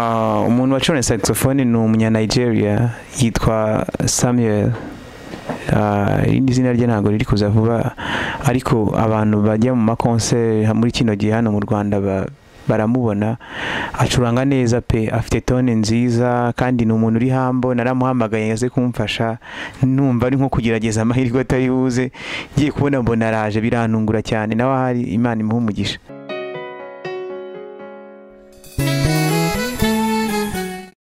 abantu bacurane saxophone ni umunya Nigeria yitwa Samuel Ah, irindi zina rye ntabwo riri kuza vuba ariko abantu bajya mu makonseri muri kino gihe hano mu Rwanda ba- baramubona acuranga neza pe afite tone nziza kandi ni umuntu uri hambo naramuhamagaye yaze kumfasha numva ari nko kugerageza amahirwe atari buze ngiye kubona mbona araje birantungura cyane nawe ahari imana imuha umugisha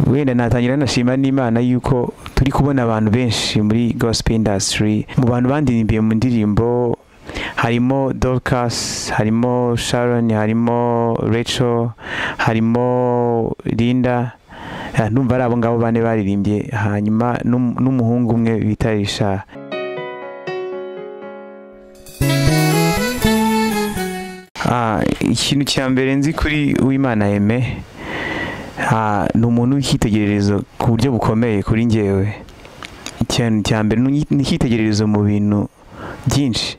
wenda natangira nashima n'imana yuko turi kubona abantu benshi muri gospel industry mu bantu bandirimbiye mu ndirimbo harimo Dorcas harimo Sharon harimo Rachel harimo Linda Eh, ndumva ari abo ngabo bane baririmbye hanyuma n'um- n'umuhungu umwe bita Richard Ah, ikintu cya mbere nzi kuri uwimana aime Ah, ni umuntu w'icyitegererezo ku buryo bukomeye kuri njyewe ikintu cya mbere ni uyi- ni icyitegererezo mu bintu byinshi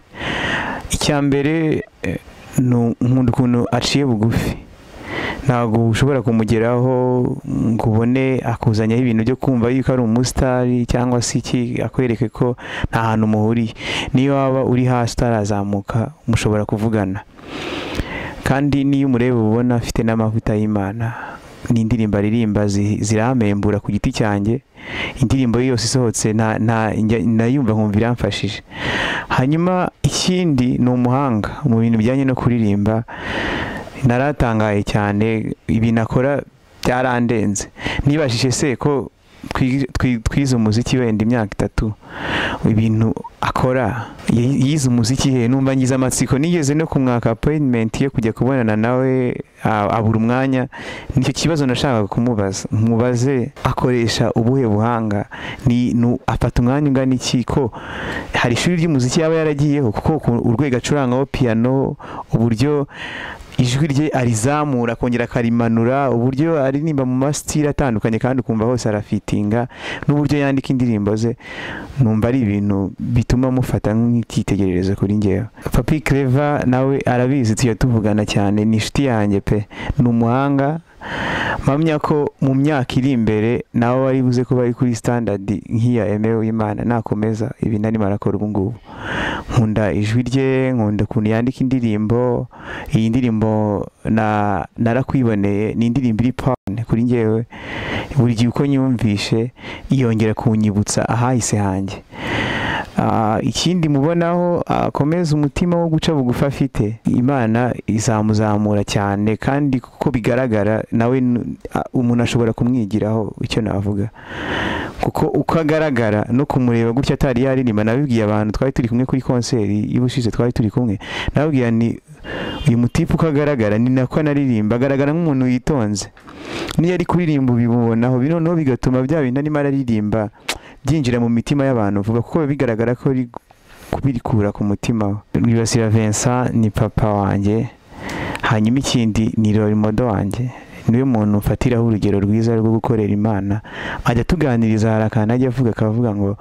icya mbere eh, ni u- nkunda ukuntu aciye bugufi ntabwo ushobora kumugeraho ngo ubone akuzanyaho ibintu byo kumva yuko ari umusitari cyangwa se iki akwereke ko nta hantu muhuriye niyo waba uri hasi utarazamuka mushobora kuvugana kandi n'iyo umureba uba ubona afite n'amavuta y'imana ni indirimbo aririmba zi- ziramembura ku giti cyanjye indirimbo ye yose isohotse nta- nta- njya- ndayumva nkumva iramfashije hanyuma ikindi ni umuhanga mu bintu bijyanye no kuririmba naratangaye cyane ibintu akora byarandenze nibajije se ko twi- twi- twize umuziki wenda imyaka itatu ibintu akora yi- yize umuziki he numva ngize amatsiko nigeze no kumwaka appointment yo kujya kubonana nawe a- abura umwanya nicyo kibazo nashakaga kumubaza mubaze akoresha ubuhe buhanga ni nu- afata umwanya ungana iki ko hari ishuri ry'umuziki yaba yaragiyeho kuko ku- urwego acurangaho piyano uburyo ijwi rye arizamura akongera akarimanura uburyo aririmba mu masitiri atandukanye kandi ukumva hose arafitinga n'uburyo yandika indirimbo ze numva ari ibintu bituma mufata nk'icyitegererezo kuri ngewe papi kereva nawe arabizi tujya tuvugana cyane ni inshuti yanjye pe ni umuhanga mpamya ko mu myaka iri imbere nawe wari buze kuba ari kuri sitandadi nk'iya emewe w'imana nakomeza ibintu arimo arakora ubu ngubu nkunda ijwi rye nkunda ukuntu yandika indirimbo iyi ndirimbo na- narakwiboneye ni indirimbo iri pawune kuri ngewe buri gihe uko nyumvishe yongera kunyibutsa ahahise hanjye Ah, ikindi mubonaho akomeza umutima wo guca bugufi afite imana izamuzamura cyane kandi kuko bigaragara nawe nu- ah, umuntu ashobora kumwigiraho icyo navuga kuko uko agaragara no kumureba gutya atari yaririmba nabibwiye abantu twari turi kumwe kuri konseri y'ubushize twari turi kumwe nababwira ni uyu mutipe uko agaragara ni nako anaririmba agaragara nk'umuntu witonze niyo ari kuririmba ubibonaho bi- noneho bigatuma bya bintu arimo araririmba byinjira mu mitima y'abantu vuba kuko biba bigaragara ko ari kubirikura ku mutima we rwibasira Vincent ni papa wanjye hanyuma ikindi ni Rolimodo wanjye niwe muntu mfatiraho urugero rwiza rwo gukorera imana ajya tuganiriza hari akantu ajya avuga akavuga ngo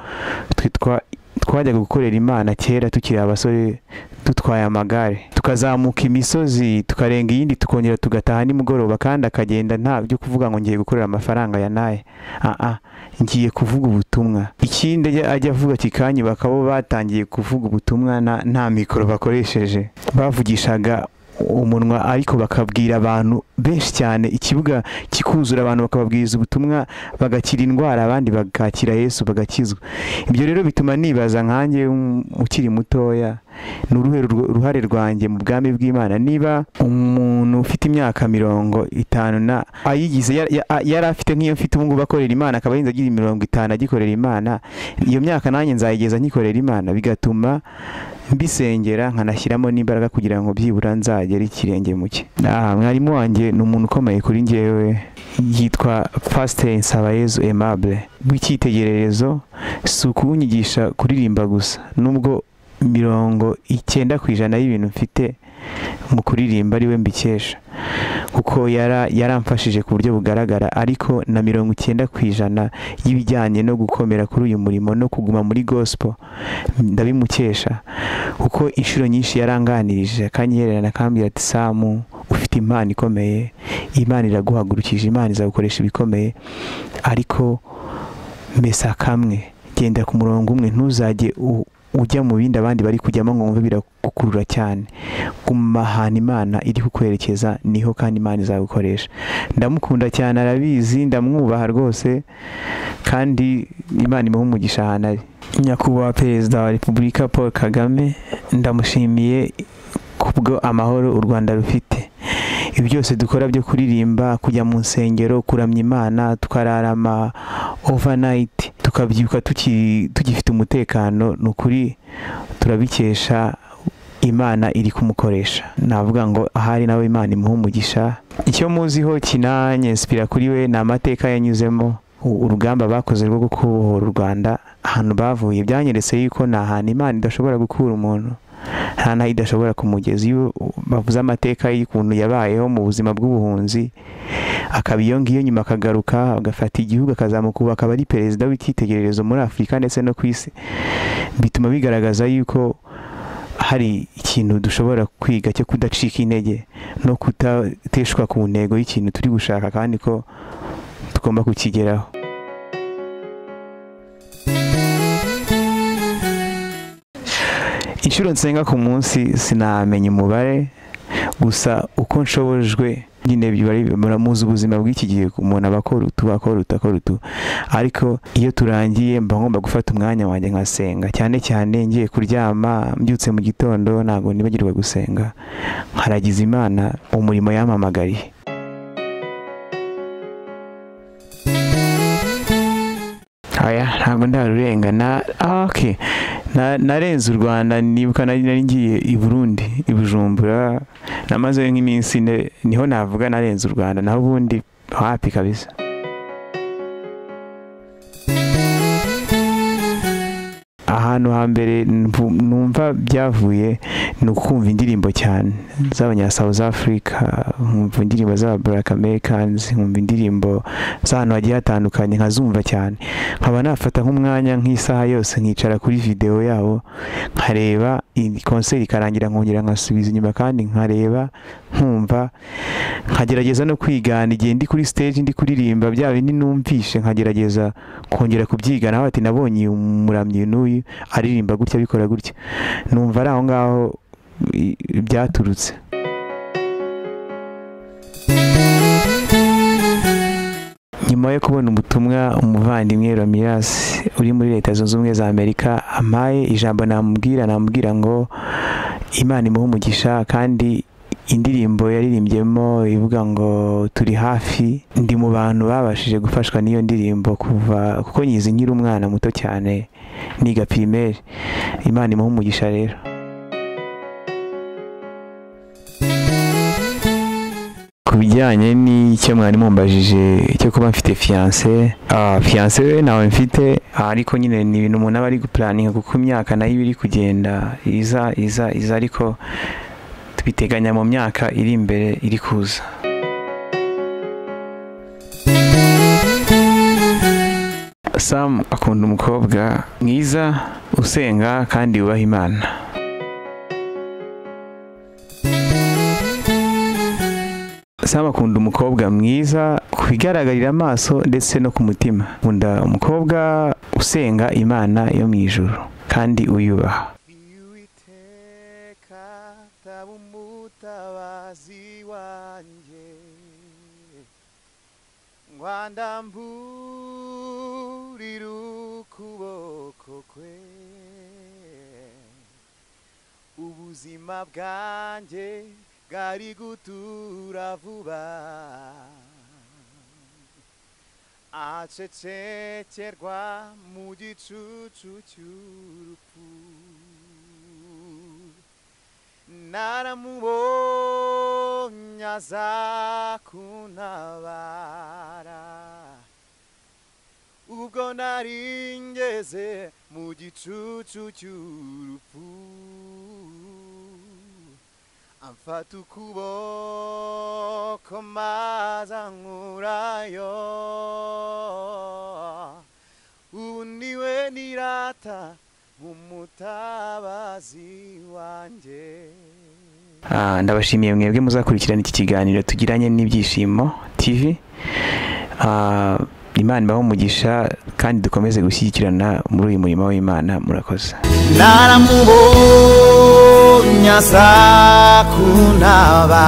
twe twa- twajyaga gukorera imana kera tukiri abasore dutwaye amagare tukazamuka imisozi tukarenga iyindi tukongera tugataha nimugoroba kandi akagenda nta byo kuvuga ngo ngiye gukorera amafaranga ya naye ah ah ngiye kuvuga ubutumwa ikindi ajya ajya avuga kikanyi bakaba batangiye kuvuga ubutumwa na- nta mikoro bakoresheje bavugishaga umunwa ariko bakabwira abantu benshi cyane ikibuga kikuzura abantu bakababwiriza ubutumwa bagakira indwara abandi bagakira yesu bagakizwa ibyo rero bituma nibaza nkanjye um, ukiri mutoya ni uruhe rwo- ruhare rwanjye mu bwami bw'imana niba umuntu ufite imyaka mirongo itanu na ayigize ya- ya- a- yari afite nk'iyo mfite ubu ngubu akorera imana akaba yinze agira mirongo itanu agikorera imana iyo myaka nanjye nzayigeza nkikorera imana bigatuma mbisengera nkanashyiramo n'imbaraga kugira ngo byibura nzagere ikirenge mu cye Ah, mwarimu wanjye ni umuntu ukomeye kuri njyewe yitwa pasiteri nsabayezu aimable w'icyitegererezo si ukunyigisha kuririmba gusa nubwo mirongo icyenda ku ijana y'ibintu mfite mu kuririmba ari we mbikesha kuko yara- yaramfashije ku buryo bugaragara ariko na mirongo icyenda ku ijana y'ibijyanye no gukomera kuri uyu murimo no kuguma muri gospel ndabimukesha kuko inshuro nyinshi yaranganirije akanyihererana akambwira ati samu ufite impano ikomeye imana iraguhagurukije imana izagukoresha ibikomeye ariko mesa kamwe genda ku murongo umwe ntuzajye u- ujya mu bindi abandi bari kujyamo ngo wumve biragukurura cyane guma ahantu imana iri kukwerekeza niho kandi imana izagukoresha ndamukunda cyane arabizi ndamwubaha rwose kandi imana imuha umugisha ahantu ari nyakubahwa perezida wa repubulika paul kagame ndamushimiye kubwo amahoro u rwanda rufite ibi byose dukora byo kuririmba kujya mu nsengero kuramya imana tukararama overnight tukabyuka tuki- tugifite umutekano ni ukuri turabikesha imana iri kumukoresha navuga ngo ahari nawe imana imuha umugisha icyo muziho kinanyesipira kuri we ni amateka yanyuzemo u- urugamba bakoze rwo gukubohora u rwanda ahantu bavuye byanyeretse yuko ni ahantu imana idashobora gukura umuntu nta naho idashobora kumugeza iyo bavuze amateka y'ukuntu yabayeho mu buzima bw'ubuhunzi akaba iyo ngiyo nyuma akagaruka agafata igihugu akazamukuba akaba ari perezida w'icyitegererezo muri afurika ndetse no ku isi bituma bigaragaza yuko hari ikintu dushobora kwiga cyo kudacika intege no kudateshwa ku ntego y'ikintu turi gushaka kandi ko tugomba kukigeraho inshuro nsenga ku munsi sinamenya umubare gusa uko nshobojwe nyine biba ari- muramuzi ubuzima bw'iki gihe umuntu aba akora utu akora utu akora utu ariko iyo turangiye mba ngomba gufata umwanya wanjye nkasenga cyane cyane ngiye kuryama mbyutse mu gitondo ntabwo nibagirwa gusenga nkaragiza imana umurimo yampamagariye aya ntabwo ndarurengana ah, okay. Na- narenze u rwanda nibuka nari nari ngiye i burundi i bujumbura namazeyo nk'iminsi ine, niho navuga narenze u rwanda naho ubundi hapi kabisa ahantu hambere mvu- numva byavuye ni ukumva indirimbo cyane z'abanya South Africa nkumva indirimbo z'aba Black Americans nkumva indirimbo z'ahantu hagiye hatandukanye nkazumva cyane nkaba nafata nk'umwanya nk'isaha yose nkicara kuri videwo yabo nkareba iyi konseri ikarangira nkongera nkasubiza inyuma kandi nkareba nkumva nkagerageza no kwigana igihe ndi kuri stage ndi kuririmba bya bindi numvishe nkagerageza kongera kubyiga nawe ati nabonye uyu muramyi n'uyu aririmba gutya abikora gutya numva ari aho ngaho i- byaturutse nyuma yo kubona ubutumwa umuvandimwe Ramirez uri muri leta zunze ubumwe za amerika ampaye ijambo namubwira namubwira ngo imana imuhe umugisha kandi indirimbo yaririmbyemo ivuga ngo turi hafi ndi mu bantu babashije gufashwa n'iyo ndirimbo kuva kuko nyizi nkiri umwana muto cyane niga pirimeri imana imuhe umugisha rero ku bijyanye n'icyo mwari mumbajije cyo kuba mfite fiyanse fiyanse we ntawe mfite ah, ariko nyine ni ibintu umuntu aba ari gupuraninga kuko imyaka nayo iba iri kugenda iza iza iza ariko tubiteganya mu myaka iri imbere iri kuza sam akunda umukobwa mwiza usenga kandi wubaha imana sam akunda umukobwa mwiza ku bigaragarira amaso ndetse no ku mutima akunda umukobwa usenga imana yo mu ijuru kandi uyubaha Uwiteka taba umutabazi wanjye ngwandamburira ukuboko kwe ubuzima bwanjye bwari gutura vuba acecekerwa mu gicucu cy'urupfu naramubonye aza kuntabara ubwo nari ngeze mu gicucu cy'urupfu amfata ukuboko maze ankurayo ubu niwe nirata umutabazi wanjye Ah, ndabashimiye mwebwe muzakurikirana iki kiganiro tugiranye n'ibyishimo tv Ah, imana ibaho umugisha kandi dukomeze gushyigikirana muri uyu murimo w'imana murakoze naramubonye aza kuntaba